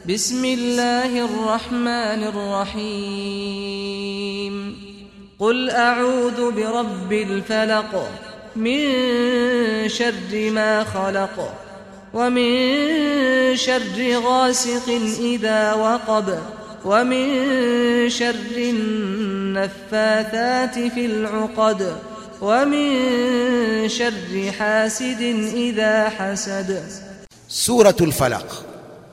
بسم الله الرحمن الرحيم قل أعوذ برب الفلق من شر ما خلق ومن شر غاسق إذا وقب ومن شر النفاثات في العقد ومن شر حاسد إذا حسد سورة الفلق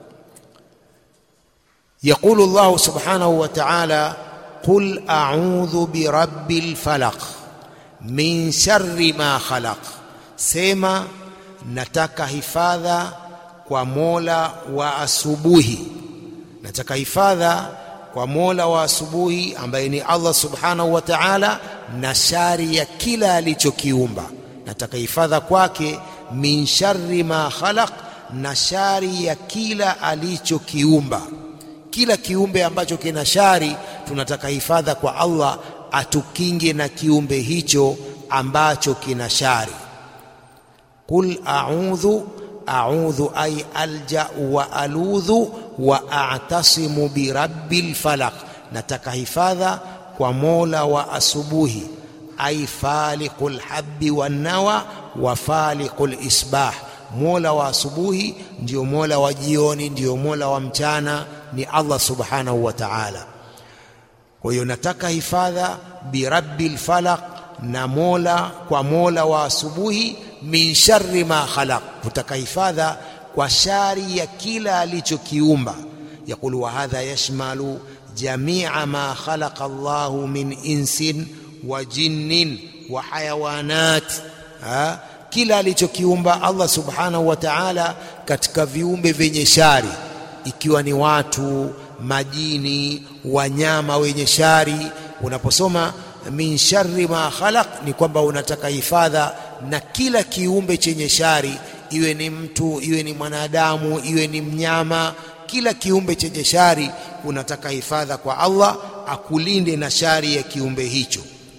يقول الله سبحانه وتعالى قل أعوذ برب الفلق من شر ما خلق سema nataka hifadha kwa Mola wa asubuhi nataka hifadha kwa Mola wa asubuhi ambaye ni Allah subhanahu wa ta'ala na shari ya kila alichokiumba nataka hifadha kwake min sharri ma khalaq na shari ya kila alichokiumba kila kiumbe ambacho kina shari tunataka hifadha kwa Allah atukinge na kiumbe hicho ambacho kina shari qul a'udhu a'udhu ay alja wa aludhu wa a'tasimu bi rabbil falaq nataka hifadha kwa Mola wa asubuhi ay faliqul habbi wan nawa wa faliqul isbah Mola wa asubuhi ndio Mola wa jioni ndio Mola wa mchana ni Allah subhanahu wa ta'ala kwa hiyo nataka hifadha bi rabbil falaq na Mola kwa Mola wa asubuhi min sharri ma khalaq kutaka hifadha kwa shari ya kila alichokiumba yakulu wa hadha yashmalu jamia ma khalaqa Allahu min insin wa jinnin wa hayawanat ha? kila alichokiumba Allah subhanahu wa ta'ala katika viumbe vyenye shari ikiwa ni watu majini wanyama wenye shari unaposoma min sharri ma khalaq ni kwamba unataka hifadha na kila kiumbe chenye shari iwe ni mtu iwe ni mwanadamu iwe ni mnyama kila kiumbe chenye shari unataka hifadha kwa Allah akulinde na shari ya kiumbe hicho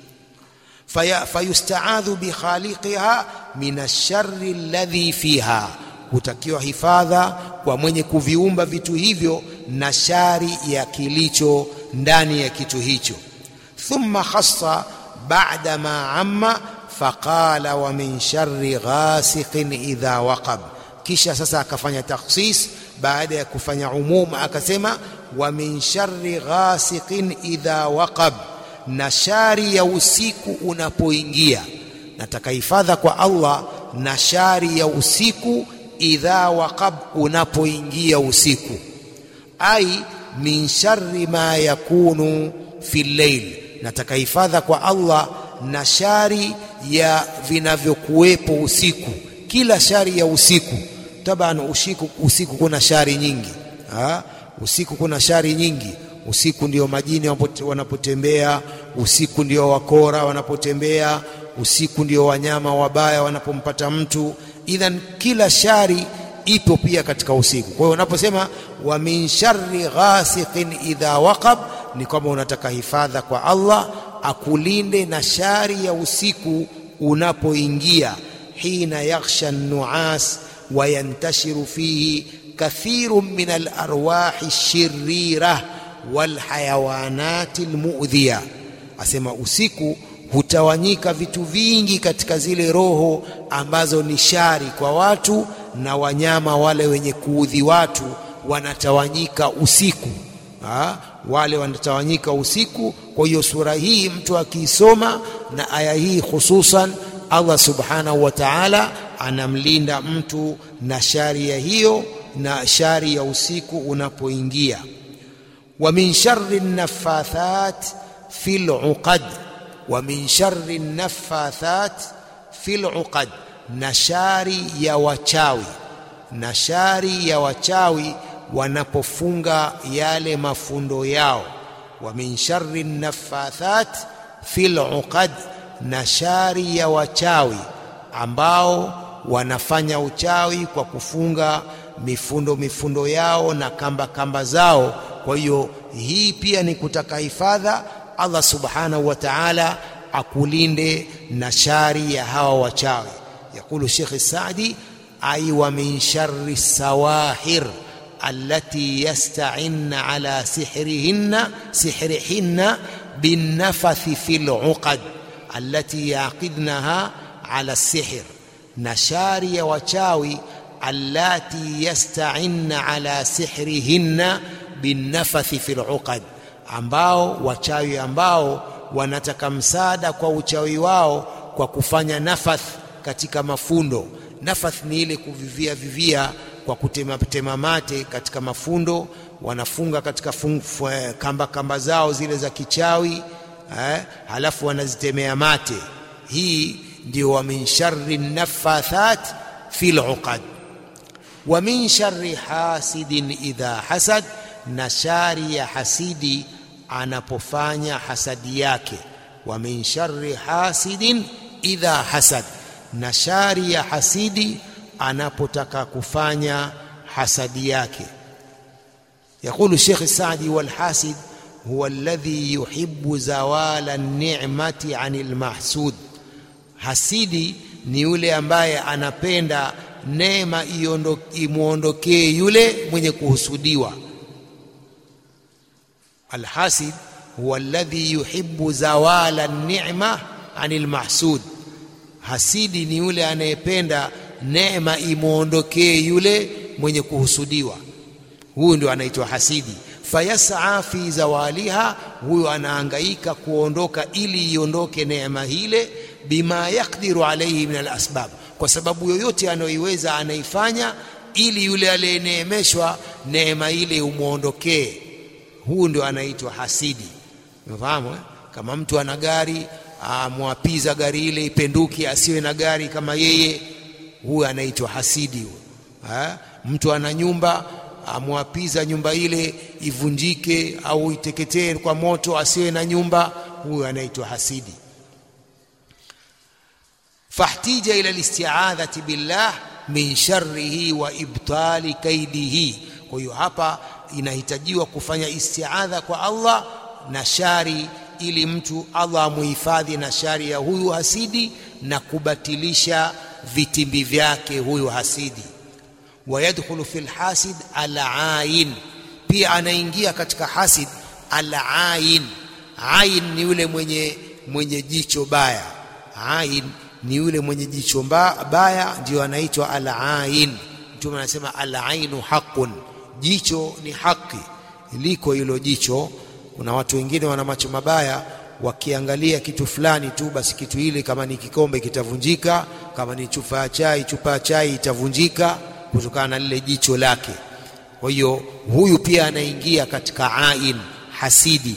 fayustaadhu bikhaliqiha min ash-sharri alladhi fiha hutakiwa hifadha kwa mwenye kuviumba vitu hivyo na shari ya kilicho ndani ya kitu hicho thumma khassa ba'da ma amma faqala wa min sharri ghasiqin idha waqab kisha sasa akafanya takhsis baada ya kufanya umum akasema wa min sharri ghasiqin idha waqab na shari ya usiku unapoingia nataka hifadha kwa Allah na shari ya usiku idha waqab unapoingia usiku ai min sharri ma yakunu fi layl nataka hifadha kwa Allah na shari ya vinavyokuwepo usiku kila shari ya usiku taban usiku usiku kuna shari nyingi ha? usiku kuna shari nyingi usiku ndio majini wanapotembea usiku ndio wakora wanapotembea usiku ndio wanyama wabaya wanapompata mtu idhan kila shari ipo pia katika usiku kwa hiyo unaposema wa min sharri ghasiqin idha waqab ni kwamba unataka hifadha kwa Allah akulinde na shari ya usiku unapoingia hina yakhsha an-nu'as wa yantashiru fihi kathirun min al-arwahi ash-shirira wal hayawanati al-mu'dhiya asema usiku hutawanyika vitu vingi katika zile roho ambazo ni shari kwa watu na wanyama wale wenye kuudhi watu wanatawanyika usiku ha? wale wanatawanyika usiku kwa hiyo sura hii mtu akiisoma na aya hii hususan Allah subhanahu wa ta'ala anamlinda mtu na shari ya hiyo na shari ya usiku unapoingia wa min sharri naffathat fil uqad wa min sharri naffathat fil uqad na shari ya wachawi na shari ya wachawi wanapofunga yale mafundo yao wa min sharri naffathat fil uqad na shari ya wachawi ambao wanafanya uchawi kwa kufunga mifundo mifundo yao na kamba kamba zao kwa hiyo hii pia ni kutaka hifadha Allah subhanahu wa ta'ala akulinde na shari ya hawa wachawi yakulu Sheikh Saadi ai wa min sharri sawahir allati yasta'inna ala sihrihinna sihrihinna binnafathi fil uqad allati yaqidnaha ala sihr na shari ya wachawi allati yasta'inna ala sihrihinna binnafathi fil uqad ambao wachawi ambao wanataka msaada kwa uchawi wao kwa kufanya nafath katika mafundo nafath ni ile kuvivia vivia kwa kutema tema mate katika mafundo wanafunga katika fung, fu, kamba kamba zao zile za kichawi eh, halafu wanazitemea mate hii ndio wa min sharri nafathat fil uqad wa min sharri hasidin idha hasad na shari ya hasidi anapofanya hasadi yake wa min sharri hasidin idha hasad na shari ya hasidi anapotaka kufanya hasadi yake يقول الشيخ السعدي والحاسد هو الذي يحب زوال النعمة عن المحسود hasidi ni yule ambaye anapenda neema imwondokee yule mwenye kuhusudiwa alhasid huwa alladhi yuhibbu zawala ni'ma anil mahsud hasidi ni yule anayependa neema imwondokee yule mwenye kuhusudiwa huyu ndio anaitwa hasidi fayasaa fi zawaliha huyo anahangaika kuondoka ili iondoke neema hile bima yakdiru alaihi min alasbab kwa sababu yoyote anayoiweza anaifanya ili yule aliyeneemeshwa neema ile umwondokee huu ndio anaitwa hasidi umefahamu eh? kama mtu ana gari amwapiza gari ile ipenduke asiwe na gari kama yeye huyu anaitwa hasidi huyo mtu ana nyumba amwapiza nyumba ile ivunjike au iteketee kwa moto asiwe na nyumba huyu anaitwa hasidi fahtija ila listi'adhati billah min sharrihi wa ibtali kaidihi kwa hiyo hapa inahitajiwa kufanya isti'adha kwa Allah na shari ili mtu Allah amuhifadhi na shari ya huyu hasidi na kubatilisha vitimbi vyake huyu hasidi wayadkhulu fil hasid al-ain pia anaingia katika hasid al-ain ain ni yule mwenye mwenye jicho baya ain ni yule mwenye jicho baya ndio anaitwa al-ain mtume anasema al-ainu haqqun jicho ni haki liko hilo jicho kuna watu wengine wana macho mabaya wakiangalia kitu fulani tu basi kitu hili kama ni kikombe kitavunjika kama ni chupa ya chai chupa ya chai itavunjika kutokana na lile jicho lake kwa hiyo huyu pia anaingia katika ain hasidi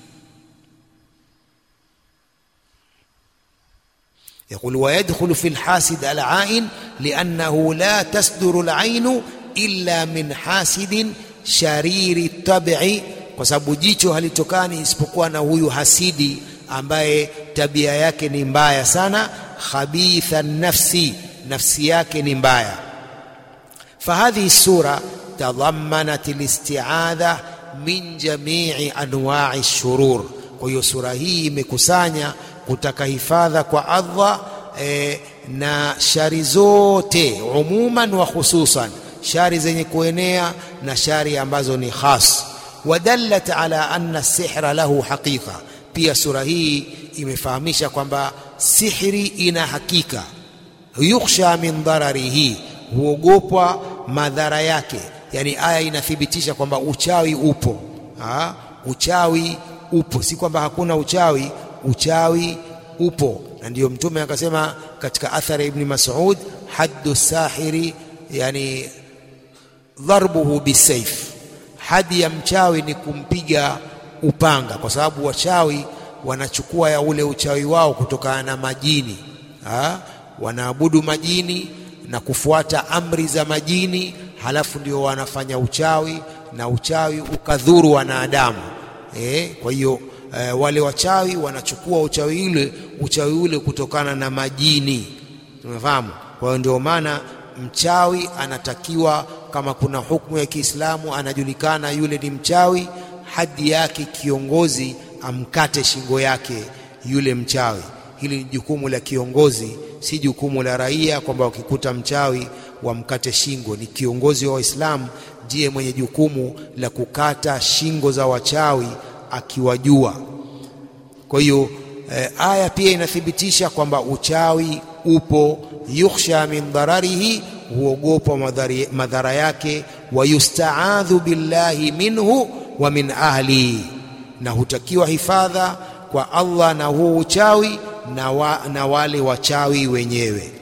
يقول ويدخل في الحاسد العائن لأنه لا تصدر العين إلا من حاسد شرير الطبع kwa sababu jicho halitokani isipokuwa na huyu hasidi ambaye tabia yake ni mbaya sana khabitha nafsi nafsi yake ni mbaya فهذه السورة تضمنت الاستعاذة من جميع أنواع الشرور kwa hiyo sura hii imekusanya kutaka hifadha kwa Allah e, na shari zote umuman wa khususan shari zenye kuenea na shari ambazo ni khas wadallat ala anna sihra lahu haqiqa pia sura hii imefahamisha kwamba sihri ina hakika yukhsha min dararihi huogopwa madhara yake yani aya inathibitisha kwamba uchawi upo ha? uchawi upo si kwamba hakuna uchawi uchawi upo na ndiyo mtume akasema katika athari ibn Mas'ud haddu sahiri yani dharbuhu bisayf hadi ya mchawi ni kumpiga upanga kwa sababu wachawi wanachukua ya ule uchawi wao kutokana na majini ha? wanaabudu majini na kufuata amri za majini halafu ndio wanafanya uchawi na uchawi ukadhuru wanadamu e, kwa hiyo e, wale wachawi wanachukua uchawi ule uchawi ule kutokana na majini tumefahamu kwa hiyo ndio maana mchawi anatakiwa kama kuna hukumu ya Kiislamu anajulikana yule ni mchawi hadi yake kiongozi amkate shingo yake yule mchawi hili ni jukumu la kiongozi si jukumu la raia kwamba wakikuta mchawi wamkate shingo ni kiongozi wa Waislamu ndiye mwenye jukumu la kukata shingo za wachawi akiwajua. Kwa hiyo eh, aya pia inathibitisha kwamba uchawi upo, yukhsha min dhararihi, huogopa madhara yake, wa yustaadhu billahi minhu wa min ahli, na hutakiwa hifadha kwa Allah na huo uchawi na, wa, na wale wachawi wenyewe.